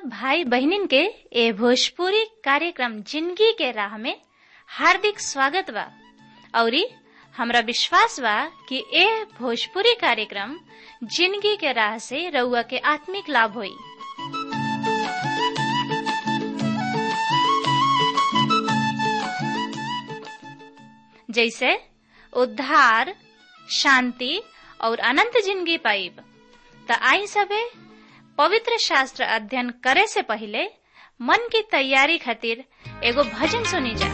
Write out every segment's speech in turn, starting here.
भाई बहनिन के ए भोजपुरी कार्यक्रम जिंदगी के राह में हार्दिक स्वागत बा औरी हमरा विश्वास बा कि ए भोजपुरी कार्यक्रम जिंदगी के राह से रउआ के आत्मिक लाभ होई जैसे उद्धार शांति और अनंत जिंदगी पाइब त आई सबे पवित्र शास्त्र अध्ययन करे से पहले मन की तैयारी खातिर एगो भजन सुनी जा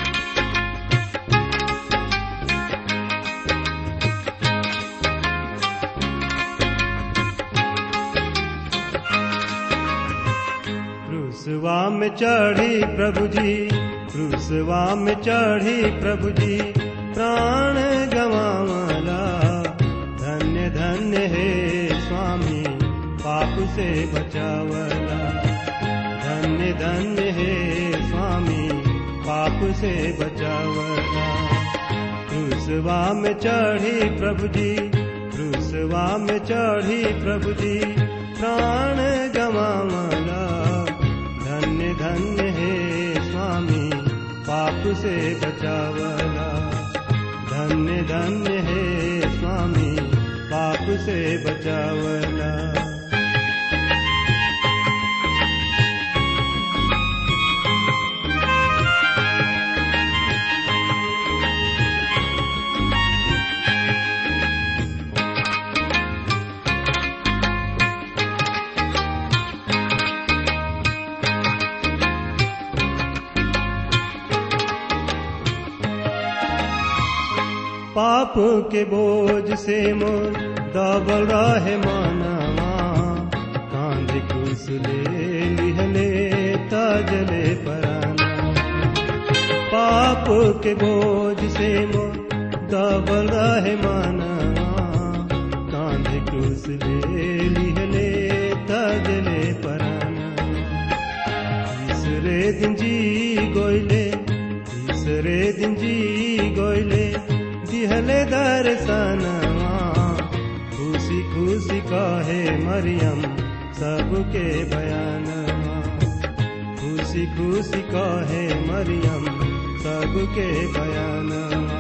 क्रूसवा में चढ़ी प्रभु जी क्रूसवा में चढ़ी प्रभु जी प्राण गवावला धन्य धन्य हे स्वामी पाप से बचावला धन्य धन्य हे स्वामी पाप से बचावला क्रूसवा में चढ़ी प्रभु जी क्रूसवा में चढ़ी प्रभु जी प्राण गवावला धन्य धन्य हे स्वामी पाप से बचावला धन्य धन्य हे स्वामी पाप से बचावला पाप के बोझ से मोर दबल रहे मानवा कांध कुछ ले लिहले तजले पराना पाप के बोझ से मोर दबल रहे मानवा कांध कुछ ले लिहले तजले पराना तीसरे दिन जी गोइले तीसरे दिन जी गोइले दिहले दर्शनवा खुशी खुशी कहे मरियम सबके बयानवा खुशी खुशी कहे मरियम सबके बयानवा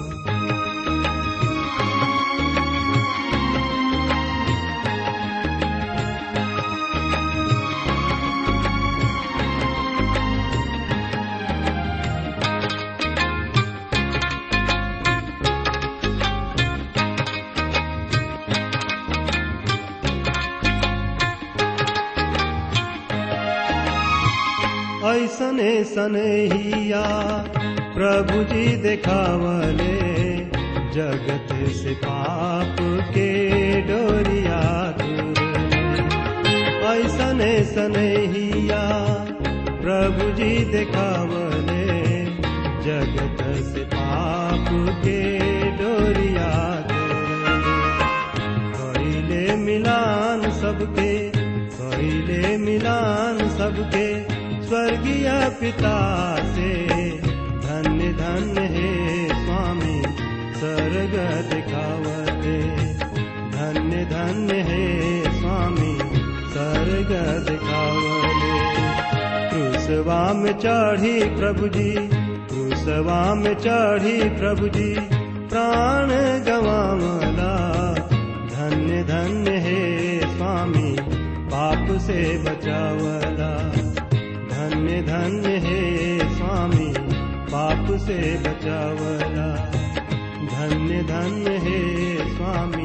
ऐसने सनहिया प्रभु जी देखावले जगत से पाप के डोरिया दूर ऐसने सनहिया प्रभु जी देखावले जगत से पाप के डोरिया दूर कइले मिलान सबके कइले मिलान सबके स्वर्गीय पिता से धन्य धन्य हे स्वामी स्वर्ग दिखावते धन्य धन्य हे स्वामी स्वर्ग दिखावले क्रूसवा में चढ़ी प्रभु जी क्रूसवा में चढ़ी प्रभु जी प्राण गवावला धन्य धन्य हे स्वामी पाप से बचावला धन्य धन्य हे स्वामी पाप से बचावला धन्य धन्य हे स्वामी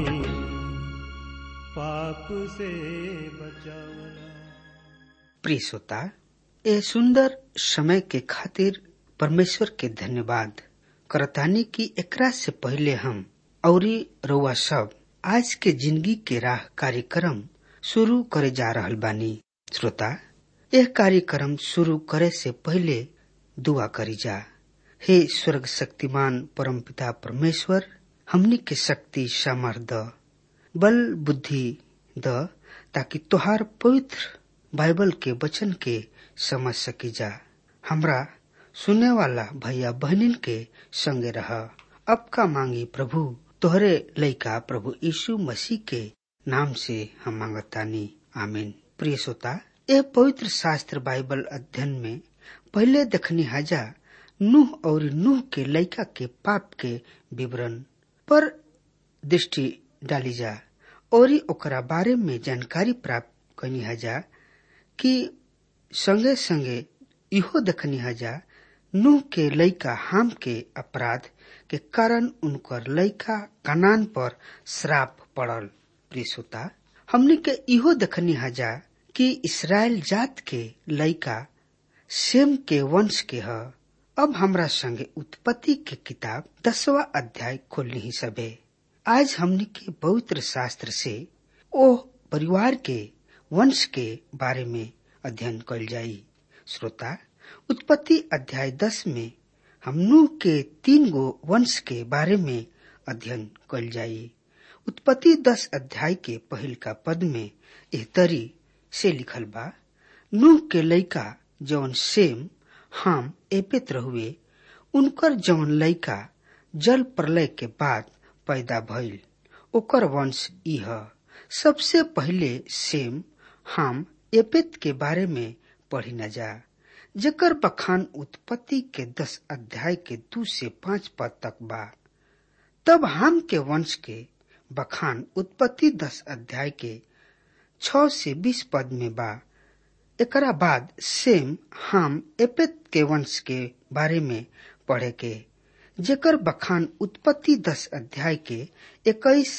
पाप से बचावला प्रिय श्रोता ए सुंदर समय के खातिर परमेश्वर के धन्यवाद करतानी की एकरा से पहले हम औरी रउआ सब आज के जिंदगी के राह कार्यक्रम शुरू करे जा रहल बानी श्रोता यह कार्यक्रम शुरू करे से पहले दुआ करी जा हे स्वर्ग शक्तिमान परम पिता परमेश्वर हमनी के शक्ति सामर्थ बल बुद्धि द ताकि तोहार पवित्र बाइबल के वचन के समझ सकी जा हमरा सुने वाला भैया बहनिन के संगे रह अब का मांगी प्रभु तोहरे लइका प्रभु यीशु मसीह के नाम से हम मांगतानी आमीन प्रिय श्रोता यह पवित्र शास्त्र बाइबल अध्ययन में पहले देखनी हजा नूह और नूह के लड़का के पाप के विवरण पर दृष्टि डाली जा और ओकरा बारे में जानकारी प्राप्त करनी हजा कि संगे संगे इहो देखनी हजा नूह के लड़का हाम के अपराध के कारण उनकर लड़का कनान पर श्राप पड़ल प्रियता हमने के इहो देखनी हजा कि इसराइल जात के लड़का सेम के वंश के ह अब हमरा संगे उत्पत्ति के किताब दसवा अध्याय खोलनी ही सबे आज हमने के पवित्र शास्त्र से ओ परिवार के वंश के बारे में अध्ययन कल जाई श्रोता उत्पत्ति अध्याय दस में हम नूह के तीन गो वंश के बारे में अध्ययन कल जाई उत्पत्ति दस अध्याय के पहिल का पद में एह तरी से लिखल बा नूह के लड़का जौन सेम हाम एपेत रहुए उनकर जौन लड़का जल प्रलय के बाद पैदा भइल ओकर वंश इह सबसे पहले सेम हाम एपेत के बारे में पढ़ी न जा जकर बखान उत्पत्ति के दस अध्याय के दू से पांच पद तक बा तब हाम के वंश के बखान उत्पत्ति दस अध्याय के छ से बीस पद में बा एकरा बाद सेम हाम एपेत के वंश के बारे में पढ़े के जेकर बखान उत्पत्ति दस अध्याय के इक्कीस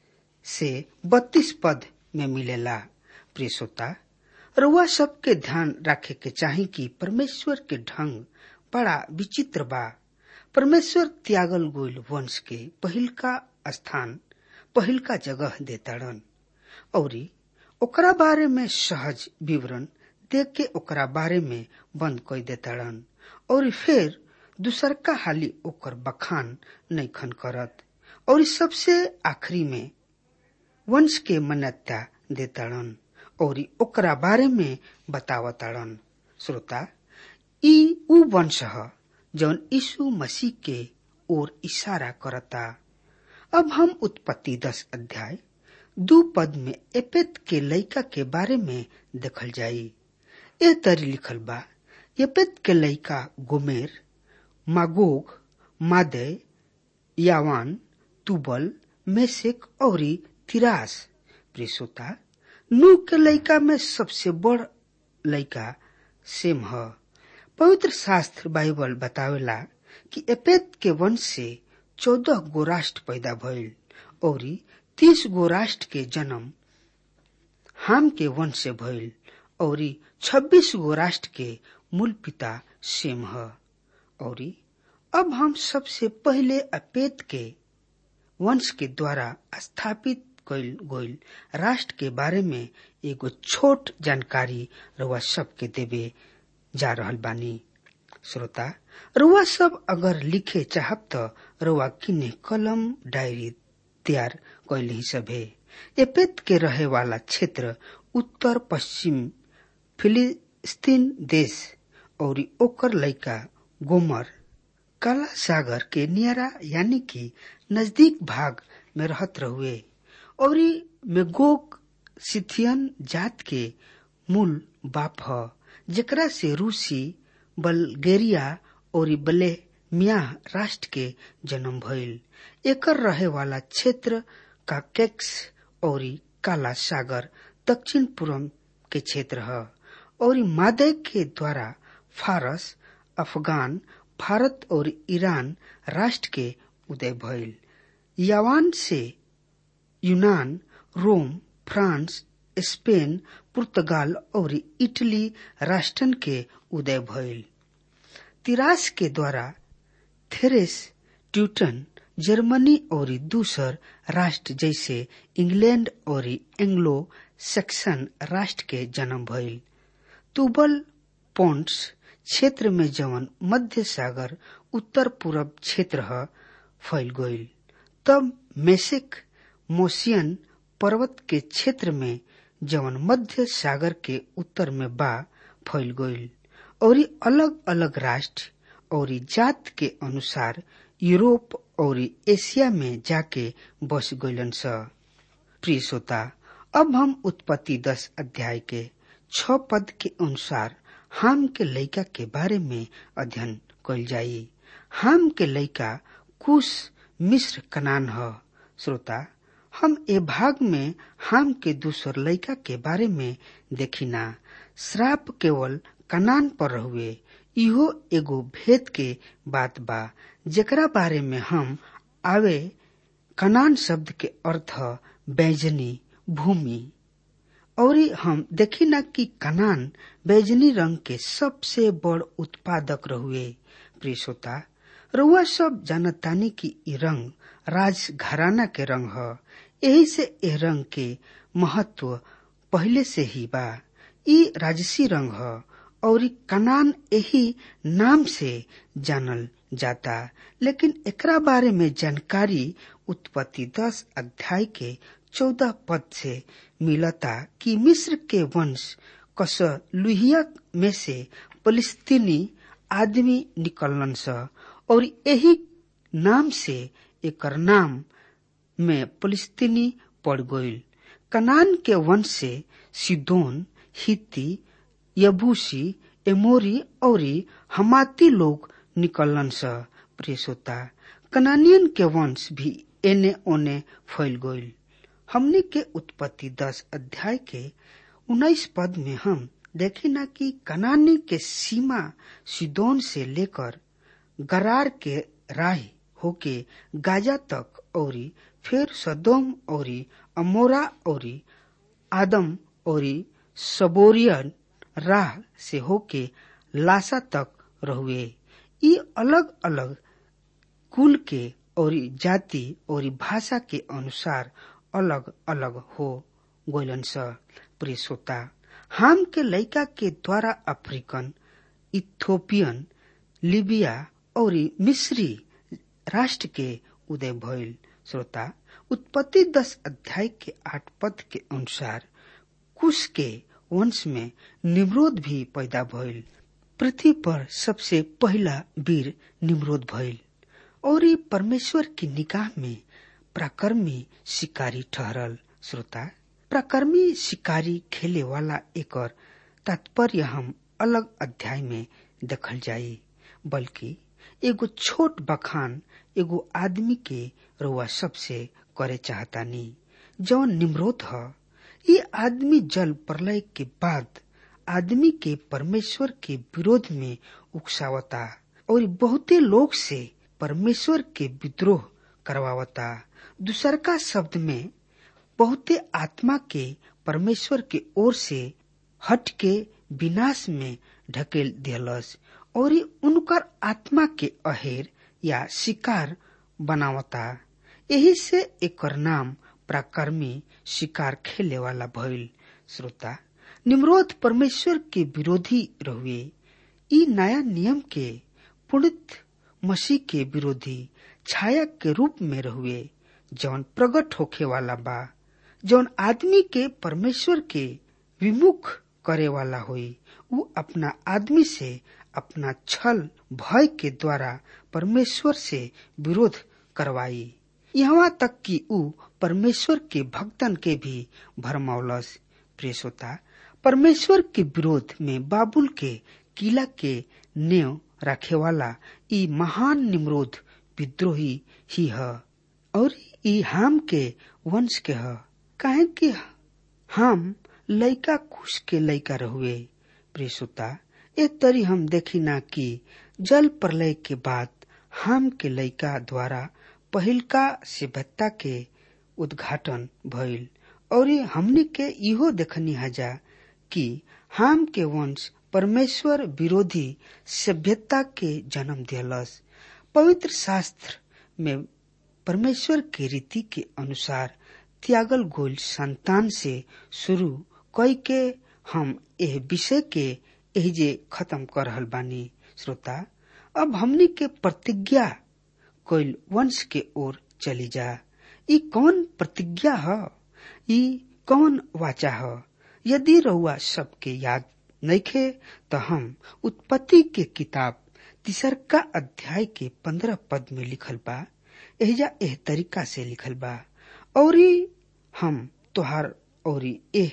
से बत्तीस पद में मिलेला प्रिय श्रोता रुआ सबके ध्यान रखे के चाही कि परमेश्वर के ढंग बड़ा विचित्र बा परमेश्वर त्यागल गोइल वंश के पहिल का स्थान पहिल का जगह देताड़न औरी ओकरा बारे में सहज विवरण देख के ओकरा बारे में बंद कर देताड़न और फिर दूसर का हाली ओकर बखान नैखन करत और सबसे आखिरी में वंश के मान्यता देताड़न और ओकरा बारे में बतावताड़न श्रोता ई उ वंश ह जौन यीशु मसीह के ओर इशारा करता अब हम उत्पत्ति दस अध्याय दू पद में एपेत के लड़का के बारे में देखल जाई ए तरी लिखल बा एपेत के लड़का Gomer Magog Madai Javan Tubal Meshech और तिरास प्रिसोता नू के लड़का में सबसे बड़ लड़का सेम ह पवित्र शास्त्र बाइबल बतावेला कि एपेत के वंश से चौदह गो राष्ट्र पैदा भइल और तीस गो राष्ट्र के जन्म हाम के वंश से भइल और छब्बीस गो राष्ट्र के मूल पिता सेम ह और अब हम सबसे पहले अपेत के वंश के द्वारा स्थापित कइल गइल राष्ट्र के बारे में एगो छोट जानकारी रउआ सबके देवे जा रहल बानी श्रोता रुआ सब अगर लिखे चाहब त रुआ किने कलम डायरी तैयार कैल ही सभे एपेत के रहे वाला क्षेत्र उत्तर पश्चिम फिलिस्तीन देश और ओकर लड़का गोमर काला सागर के नियरा यानी कि नजदीक भाग में रहत रहुए और मेगोग सिथियन जात के मूल बाप ह जेकरा से रूसी बल्गेरिया और बले मिया राष्ट्र के जन्म भइल एकर रहे वाला क्षेत्र का कैक्स और काला सागर दक्षिण पूर्व के क्षेत्र है और मादे के द्वारा फारस अफगान भारत और ईरान राष्ट्र के उदय भइल यावान से यूनान रोम फ्रांस स्पेन पुर्तगाल और इटली राष्ट्रन के उदय भइल तिरास के द्वारा थेरेस ट्यूटन जर्मनी और दूसर राष्ट्र जैसे इंग्लैंड और एंग्लो सेक्सन राष्ट्र के जन्म भइल तुबल पोन्ट्स क्षेत्र में जवन मध्य सागर उत्तर पूर्व क्षेत्र ह फैल गइल तब मेसिक मोसियन पर्वत के क्षेत्र में जवन मध्य सागर के उत्तर में बा फैल गइल और अलग अलग राष्ट्र और जात के अनुसार यूरोप और एशिया में जाके बस गइलन स प्रिय श्रोता अब हम उत्पत्ति दस अध्याय के छ पद के अनुसार हाम के लइका के बारे में अध्ययन कल जाई हाम के लइका कुश मिस्र कनान ह श्रोता हम ए भाग में हाम के दूसर लइका के बारे में देखिना श्राप केवल कनान पर हुए इहो एगो भेद के बात बा जेकरा बारे में हम आवे कनान शब्द के अर्थ बैजनी भूमि और हम देखी ना कि कनान बैजनी रंग के सबसे बड़ उत्पादक रहुए प्रिय श्रोता रउआ सब जानतानी कि इ रंग राज घराना के रंग ह यही से ए रंग के महत्व पहले से ही बा इ राजसी रंग ह और कनान यही नाम से जानल जाता लेकिन एकरा बारे में जानकारी उत्पत्ति दस अध्याय के चौदह पद से मिलता कि मिस्र के वंश कस लुहिया में से फलिस्तीनी आदमी निकलन स और यही नाम से एकर नाम में फलिस्तीनी पड़ गईल कनान के वंश से सिदोन हिती यबूसी एमोरी और हमाती लोग निकलन स प्रिय श्रोता कनानियन के वंश भी एने ओने फैल गईल हमने के उत्पत्ति दस अध्याय के उन्नीस पद में हम देखी ना कि कनानी के सीमा सिदोन से लेकर गरार के राह होके गाजा तक और फिर सदोम और अमोरा और आदम और सबोरियन राह से होके लासा तक रहुए ये अलग अलग कुल के और जाति और भाषा के अनुसार अलग अलग हो गोलन स प्रिय श्रोता हाम के लड़का के द्वारा अफ्रीकन इथोपियन लिबिया और मिस्री राष्ट्र के उदय भइल श्रोता उत्पत्ति दस अध्याय के आठ पद के अनुसार कुश के वंश में निम्रोद भी पैदा भइल पृथ्वी पर सबसे पहला वीर निम्रोद भइल और ये परमेश्वर की निगाह में प्राकर्मी शिकारी ठहरल श्रोता प्राकर्मी शिकारी खेले वाला एक तात्पर्य हम अलग अध्याय में देखल जाई बल्कि एगो छोट बखान एगो आदमी के रुआ सबसे करे चाहतानी जौन निम्रोध ह ये आदमी जल प्रलय के बाद आदमी के परमेश्वर के विरोध में उकसावता और बहुते लोग से परमेश्वर के विद्रोह करवावता दूसर का शब्द में बहुते आत्मा के परमेश्वर के ओर से हट के विनाश में ढकेल दिलस और उनकर आत्मा के अहेर या शिकार बनावता यही से एकर नाम प्राकर्मी शिकार खेले वाला भइल श्रोता निम्रोध परमेश्वर के विरोधी रहुए ई नया नियम के पुणित मसीह के विरोधी छाया के रूप में रहुए जौन प्रकट होखे वाला बा जौन आदमी के परमेश्वर के विमुख करे वाला होई उ अपना आदमी से अपना छल भय के द्वारा परमेश्वर से विरोध करवाई यहाँ तक कि उ परमेश्वर के भक्तन के भी भरमौलस प्रेसोता परमेश्वर के विरोध में बाबुल के किला के नेव रखे वाला ई महान निम्रोध विद्रोही ही है और ई हाम के वंश के है काहे कि हम लइका कुश के लइका रहुए प्रेसुता ए तरी हम देखी ना कि जल प्रलय के बाद हाम के लइका द्वारा पहिलका सभ्यता के उद्घाटन भइल और हमनी के इहो देखनी हजा कि हाम के वंश परमेश्वर विरोधी सभ्यता के जन्म दिलस पवित्र शास्त्र में परमेश्वर के रीति के अनुसार त्यागल गोल संतान से शुरू कई के हम एह विषय के एहिजे खत्म कर रहल बानी श्रोता अब हमनी के प्रतिज्ञा कोयल वंश के ओर चली जा ई कौन प्रतिज्ञा ह ई कौन वाचा ह यदि रउआ सबके याद नइखे तो हम उत्पत्ति के किताब तीसरका अध्याय के पंद्रह पद में लिखल बा एहजा एह तरीका से लिखल बा और हम तोहार और एह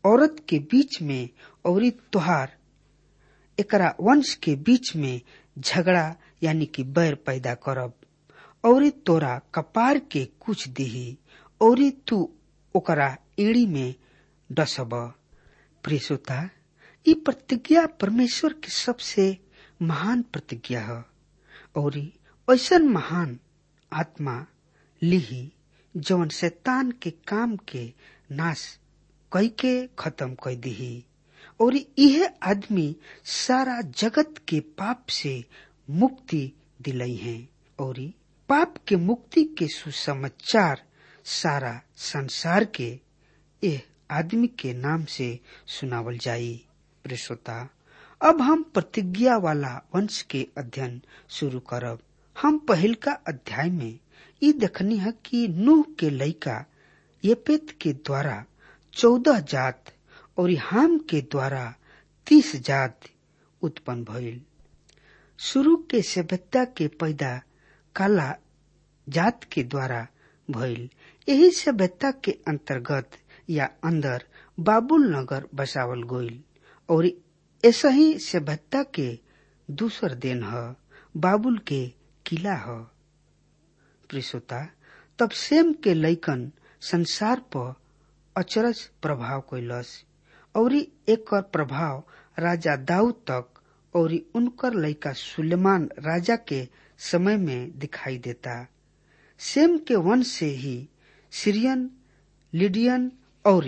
औरत के बीच में और तोहार एकरा वंश के बीच में झगड़ा यानी कि बैर पैदा करब और तोरा कपार के कुछ दिही और तू ओकरा एड़ी में डसब प्रियसोता ई प्रतिज्ञा परमेश्वर की सबसे महान प्रतिज्ञा है और ऐसा महान आत्मा लिही जवन शैतान के काम के नाश कई के खत्म कर दीही और यह आदमी सारा जगत के पाप से मुक्ति दिलई है और पाप के मुक्ति के सुसमाचार सारा संसार के यह आदमी के नाम से सुनावल जाई प्रेसोता अब हम प्रतिज्ञा वाला वंश के अध्ययन शुरू करब हम पहिलका अध्याय में ये देखनी है कि नूह के लड़का येपेत के द्वारा चौदह जात और हाम के द्वारा तीस जात उत्पन्न भइल शुरू के सभ्यता के पैदा काला जात के द्वारा भइल यही सभ्यता के अंतर्गत या अंदर बाबुल नगर बसावल गइल और ऐसा ही सभ्यता के दूसर दिन ह बाबुल के किला ह प्रिसोता तब सेम के लैकन संसार पर अचरज प्रभाव कैलस और एक प्रभाव राजा दाऊद तक और उनकर लड़का सुलेमान राजा के समय में दिखाई देता सेम के वंश से ही सीरियन लिडियन और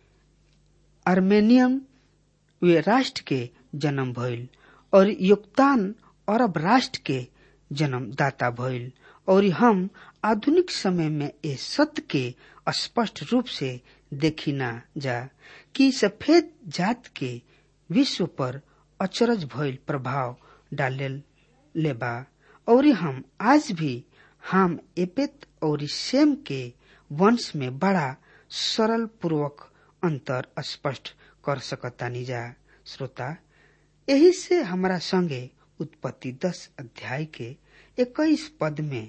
आर्मेनियन वे राष्ट्र के जन्म भइल और योगदान अरब राष्ट्र के जन्म दाता भइल और हम आधुनिक समय में ये सत्य के स्पष्ट रूप से देखी ना जा कि सफेद जात के विश्व पर अचरज भइल प्रभाव डाले लेबा और हम आज भी हम एपेत और सेम के वंश में बड़ा सरल पूर्वक अंतर स्पष्ट कर सकतानी जा श्रोता यही से हमारा संगे उत्पत्ति दस अध्याय के इक्कीस पद में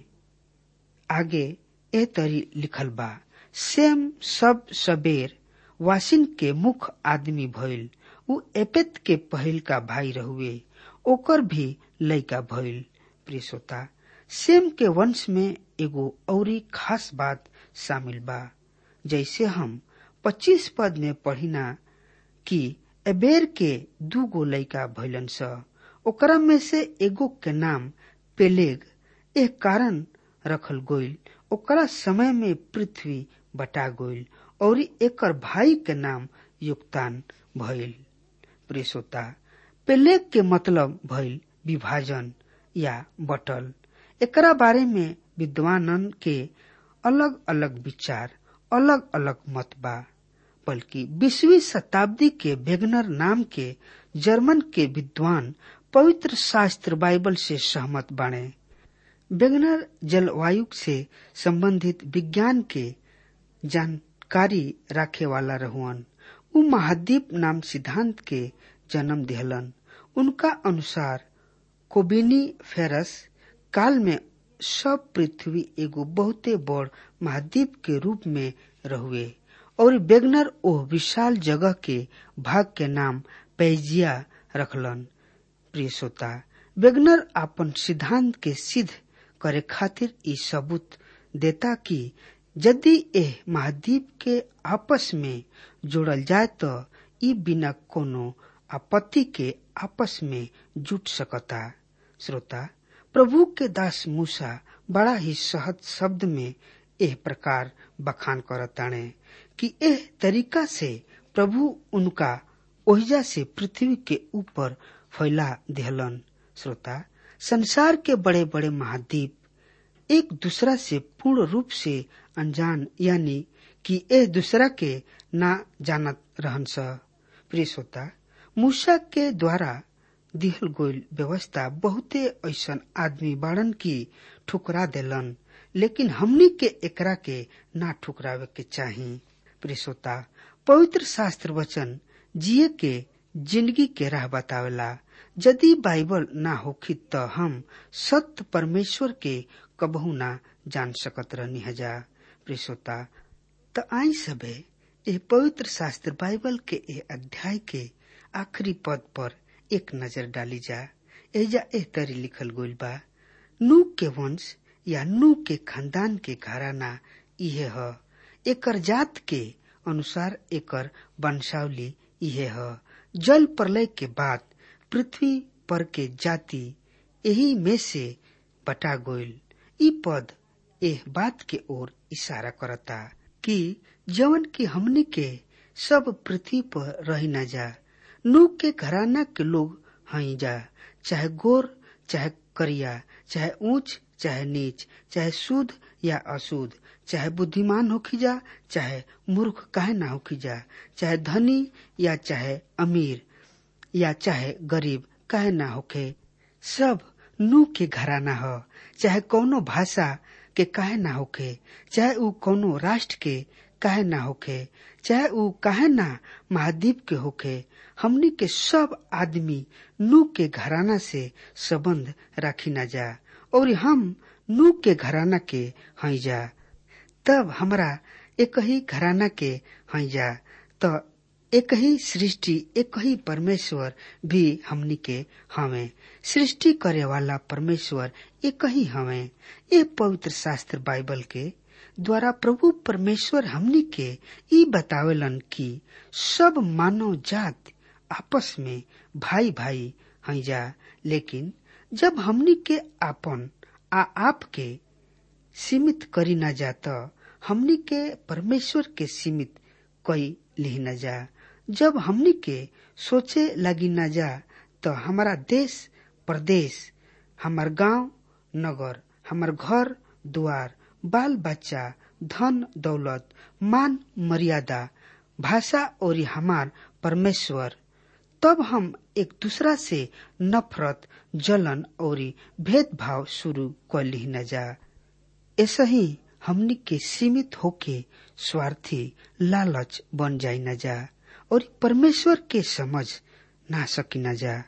आगे ए तरी लिखल बा सेम सब सबेर वासिन के मुख आदमी भइल उ एपेत के पहिल का भाई रहुए ओकर भी लैका भइल प्रिय श्रोता सेम के वंश में एगो औरी खास बात शामिल बा जैसे हम 25 पद में पढ़िना कि एबेर के दू गो लैका भइलन स ओकरा में से एगो के नाम पेलेग एक कारण रखल गोइल ओकरा समय में पृथ्वी बटा गोइल और एकर भाई के नाम योगदान भइल प्रेसोता पेलेग के मतलब भइल विभाजन या बटल एकरा बारे में विद्वानन के अलग अलग विचार अलग अलग मत बा बल्कि बीसवीं शताब्दी के वेगनर नाम के जर्मन के विद्वान पवित्र शास्त्र बाइबल से सहमत बने वेगनर जलवायु से संबंधित विज्ञान के जानकारी रखे वाला रहुअन उ महाद्वीप नाम सिद्धांत के जन्म दिहलन उनका अनुसार कोबिनी फेरस काल में सब पृथ्वी एगो बहुते बड़ महाद्वीप के रूप में रहुए और बेगनर ओह विशाल जगह के भाग के नाम पैजिया रखलन प्रिय श्रोता बेगनर अपन सिद्धांत के सिद्ध करे खातिर ई सबूत देता कि यदि एह महाद्वीप के आपस में जोड़ल जाए तो ई बिना कोनो आपत्ति के आपस में जुट सकता श्रोता प्रभु के दास मूसा बड़ा ही सहज शब्द में एह प्रकार बखान करताणे कि एह तरीका से प्रभु उनका ओहिजा से पृथ्वी के ऊपर फैला दिहलन श्रोता संसार के बड़े बड़े महाद्वीप एक दूसरा से पूर्ण रूप से अनजान यानी कि एक दूसरा के ना जानत रहन स प्रिय श्रोता मूसा के द्वारा दिहल गोइल व्यवस्था बहुते ऐसन आदमी बाड़न की ठुकरा देलन लेकिन हमनी के एकरा के ना ठुकरावे के चाही प्रिय श्रोता पवित्र शास्त्र वचन जिये के जिंदगी के राह बतावेला यदि बाइबल ना होखी तो हम सत्य परमेश्वर के कबहू ना जान सकत रहनी हजा प्रिय श्रोता त आई सबे ए पवित्र शास्त्र बाइबल के ए अध्याय के आखिरी पद पर एक नजर डाली जा एजा एह तरी लिखल गइल बा नू के वंश या नू के खानदान के घराना इहे ह एकर जात के अनुसार एकर वंशावली इहे ह जल प्रलय के बाद पृथ्वी पर के जाति यही में से बटा गइल ई पद एह बात के ओर इशारा करता कि जवन की हमनी के सब पृथ्वी पर रही न जा नू के घराना के लोग हई जा चाहे गोर चाहे करिया चाहे ऊंच चाहे नीच चाहे शुद्ध या अशुद्ध चाहे बुद्धिमान होखी जा चाहे मूर्ख काहे ना होखी जा चाहे धनी या चाहे अमीर या चाहे गरीब काहे ना होखे सब नू के घराना ह चाहे कौनो भाषा के काहे ना होखे चाहे ऊ कौनो राष्ट्र के काहे ना होखे चाहे ऊ काहे ना महाद्वीप के होखे हमनी के सब आदमी नू के घराना से संबंध राखी ना जा और हम नू के घराना के हई जा तब हमरा एक ही घराना के हई जा तो एक ही सृष्टि एक ही परमेश्वर भी हमनी के हमें सृष्टि करे वाला परमेश्वर एक ही हमें ये पवित्र शास्त्र बाइबल के द्वारा प्रभु परमेश्वर हमनी के ई बतावेलन कि सब मानव जात आपस में भाई भाई हई जा लेकिन जब हमनी के आपन आ आप के सीमित करी न जाता हमनी के परमेश्वर के सीमित कई ली न जा जब हमनी के सोचे लगी न जा तो हमारा देश प्रदेश हमार गांव नगर हमार घर द्वार बाल बच्चा धन दौलत मान मर्यादा भाषा और हमार परमेश्वर तब हम एक दूसरा से नफरत जलन और भेदभाव शुरू कर ली न जा ऐसा ही हमनी के सीमित होके स्वार्थी लालच बन जाई न जा और परमेश्वर के समझ ना सकी न जा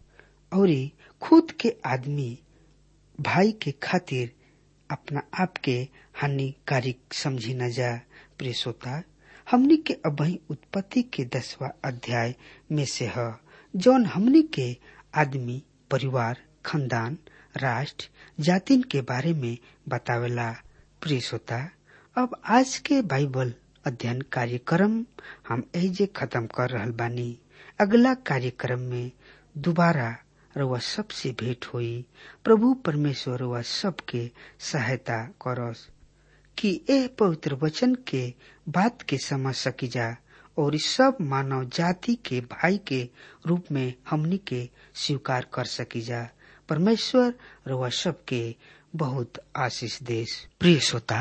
और खुद के आदमी भाई के खातिर अपना आप के हानिकारक समझी न जा प्रिय श्रोता हमनी के अबही उत्पत्ति के दसवा अध्याय में से है जौन हमनी के आदमी परिवार खानदान राष्ट्र जातिन के बारे में बतावेला प्रिय श्रोता अब आज के बाइबल अध्ययन कार्यक्रम हम एजे खत्म कर रहल बानी अगला कार्यक्रम में दोबारा रउआ सबसे भेंट होई प्रभु परमेश्वर रउआ सबके सहायता करस कि ए पवित्र वचन के बात के समझ सकी जा और सब मानव जाति के भाई के रूप में हमनी के स्वीकार कर सकी जा परमेश्वर रउआ सबके बहुत आशीष देश प्रिय श्रोता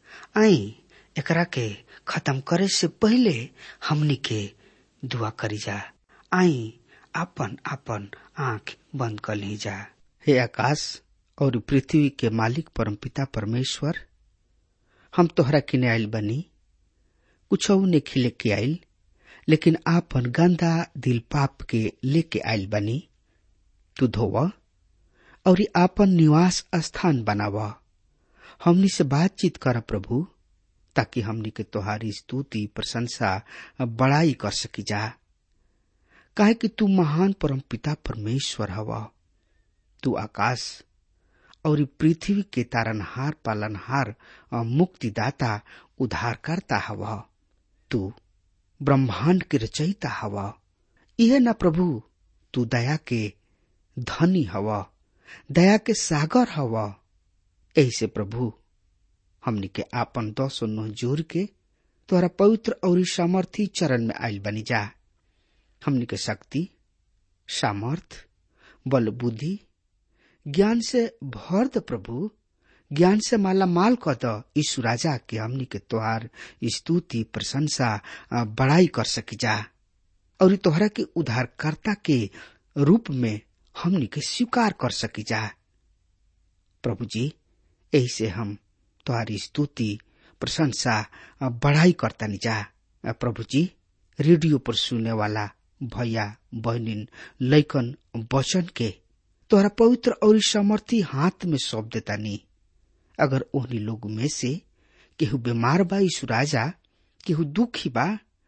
आई एकरा के खत्म करे से पहले हमनी के दुआ करी जा आई आपन आपन आंख बंद कर ली जा हे आकाश और पृथ्वी के मालिक परमपिता परमेश्वर हम तोहरा किने आयल बनी कुछ ने खिले के आयल लेकिन आपन गंदा दिल पाप के लेके आयल बनी तू धोव और आपन निवास स्थान बनाव हमनी से बातचीत कर प्रभु ताकि हमनी के तोहारी स्तुति प्रशंसा बड़ाई कर सकी जा काहे कि तू महान परम पिता परमेश्वर हवा तू आकाश और पृथ्वी के तारनहार पालनहार मुक्तिदाता उद्धारकर्ता हवा तू ब्रह्मांड के रचयिता हवा यह न प्रभु तू दया के धनी हवा दया के सागर हवा ऐसे प्रभु हमनी के आपन दस नौ जोर के तोरा पवित्र और सामर्थी चरण में आयल बनी जा हमनी के शक्ति सामर्थ बल बुद्धि ज्ञान से भर द प्रभु ज्ञान से माला माल क द यीशु राजा के हमनी के तोहार स्तुति प्रशंसा बड़ाई कर सकी जा और तोहरा के उद्धारकर्ता के रूप में हमनी के स्वीकार कर सकी जा प्रभु जी यही से हम तुम्हारी स्तुति प्रशंसा बढ़ाई करता जा प्रभु जी रेडियो पर सुनने वाला भैया बहनिन लैकन वचन के तोहरा पवित्र और समर्थी हाथ में सौंप देता नी अगर ओहनी लोग में से केहू बीमार बा यीशु राजा केहू दुखी बा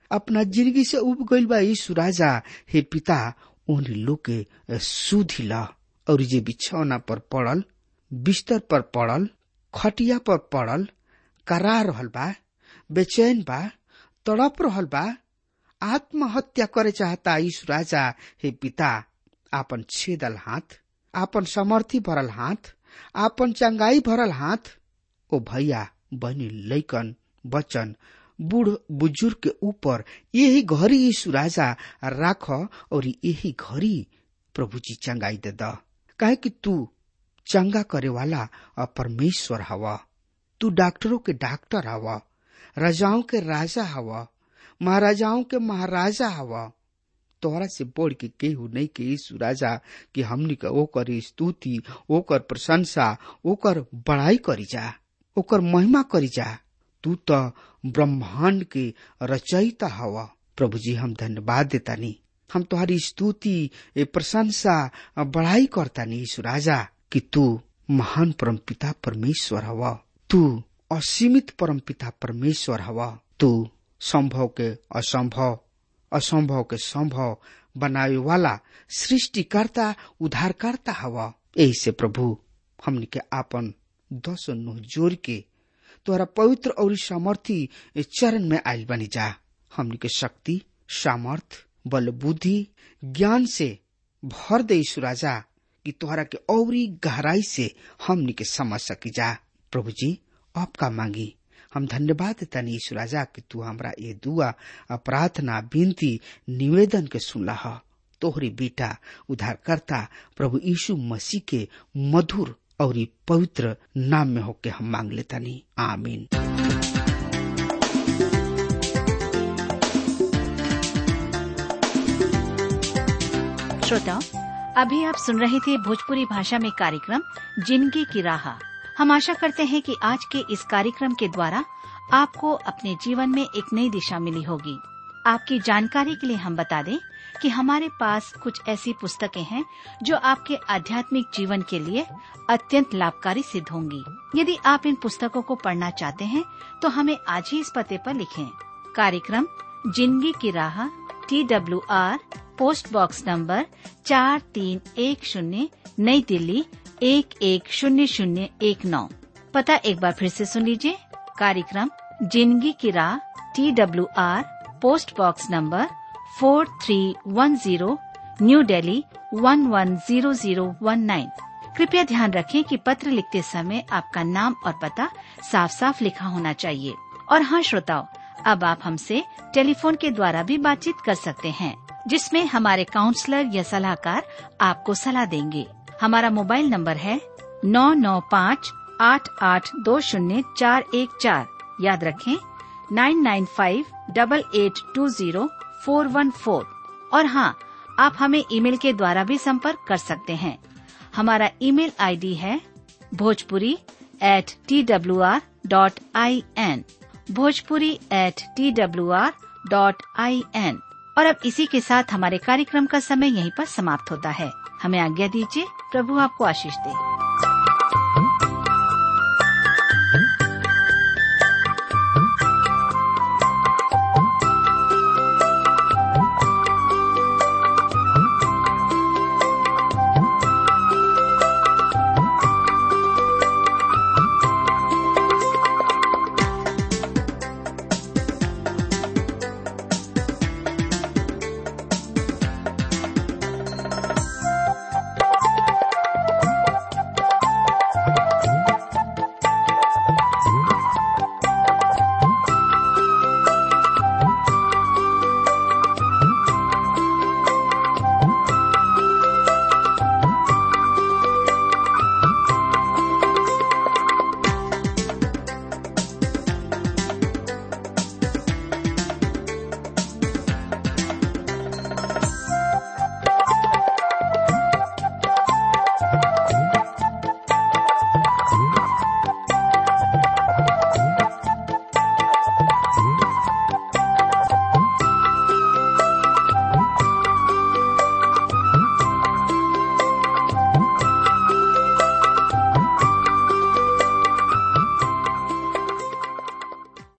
अपना जिंदगी से उब गईल बा यीशु राजा हे पिता उन लोग के सुधी ला और जे बिछौना पर पड़ल बिस्तर पर पड़ल खटिया पर पड़ल करा रहल बा बेचैन बा तड़प रहल बा आत्महत्या करे चाहता यीशु राजा हे पिता आपन छेदल हाथ आपन समर्थी भरल हाथ आपन चंगाई भरल हाथ ओ भैया बहनी लैकन बचन बूढ़ बुजुर्ग के ऊपर यही घड़ी यीशु राजा राख और यही घड़ी प्रभु जी चंगाई दे द काहे कि तू चंगा करे वाला परमेश्वर हवा तू डॉक्टरों के डॉक्टर हवा राजाओं के राजा हवा महाराजाओं के महाराजा हवा तोहरा से बढ़ के केहू नहीं के यीशु राजा कि हमनी का ओकर स्तुति ओकर प्रशंसा ओकर बड़ाई करी जा ओकर महिमा करी जा तू तो ब्रह्मांड के रचयिता हवा प्रभु जी हम धन्यवाद देतानी हम तुम्हारी स्तुति प्रशंसा बड़ाई करतानी यीशु राजा कि तू महान परम पिता परमेश्वर हवा तू असीमित परम पिता परमेश्वर हवा तू संभव के असंभव असंभव के संभव बनावे वाला सृष्टिकर्ता उद्धारकर्ता हवा यही से प्रभु हमने के आपन दस नुह जोर के तोहरा पवित्र और सामर्थी चरण में आयल बनी जा हमने के शक्ति सामर्थ बल बुद्धि ज्ञान से भर दे राजा कि तोहरा के औरी गहराई से हमने के समझ सकी जा प्रभु जी आपका मांगी हम धन्यवाद देता ईश्वर राजा कि तू हमरा ये दुआ प्रार्थना विनती निवेदन के सुनला तोहरी बेटा उद्धारकर्ता प्रभु यीशु मसीह के मधुर और पवित्र नाम में होके हम मांग लेता नहीं आमीन श्रोताओं अभी आप सुन रहे थे भोजपुरी भाषा में कार्यक्रम जिंदगी की राह हम आशा करते हैं कि आज के इस कार्यक्रम के द्वारा आपको अपने जीवन में एक नई दिशा मिली होगी आपकी जानकारी के लिए हम बता दें कि हमारे पास कुछ ऐसी पुस्तकें हैं जो आपके आध्यात्मिक जीवन के लिए अत्यंत लाभकारी सिद्ध होंगी यदि आप इन पुस्तकों को पढ़ना चाहते हैं तो हमें आज ही इस पते पर लिखें कार्यक्रम जिंदगी की राह T W R post box number चार तीन एक शून्य नई दिल्ली एक एक शून्य शून्य एक नौ पता एक बार फिर से सुन लीजिए कार्यक्रम जिंदगी की राह T W R post box number four three one zero New Delhi one one zero zero one nine कृपया ध्यान रखें कि पत्र लिखते समय आपका नाम और पता साफ साफ लिखा होना चाहिए और हाँ श्रोताओं अब आप हमसे टेलीफोन के द्वारा भी बातचीत कर सकते हैं जिसमें हमारे काउंसलर या सलाहकार आपको सलाह देंगे हमारा मोबाइल नंबर है नौ नौ पाँच आठ आठ दो शून्य चार एक चार याद रखें nine nine five double eight two zero four one four और हाँ आप हमें ईमेल के द्वारा भी संपर्क कर सकते हैं हमारा ईमेल आईडी है Bhojpuri at T W R dot I N Bhojpuri at T W R dot I N और अब इसी के साथ हमारे कार्यक्रम का समय यहीं पर समाप्त होता है हमें आज्ञा दीजिए प्रभु आपको आशीष दे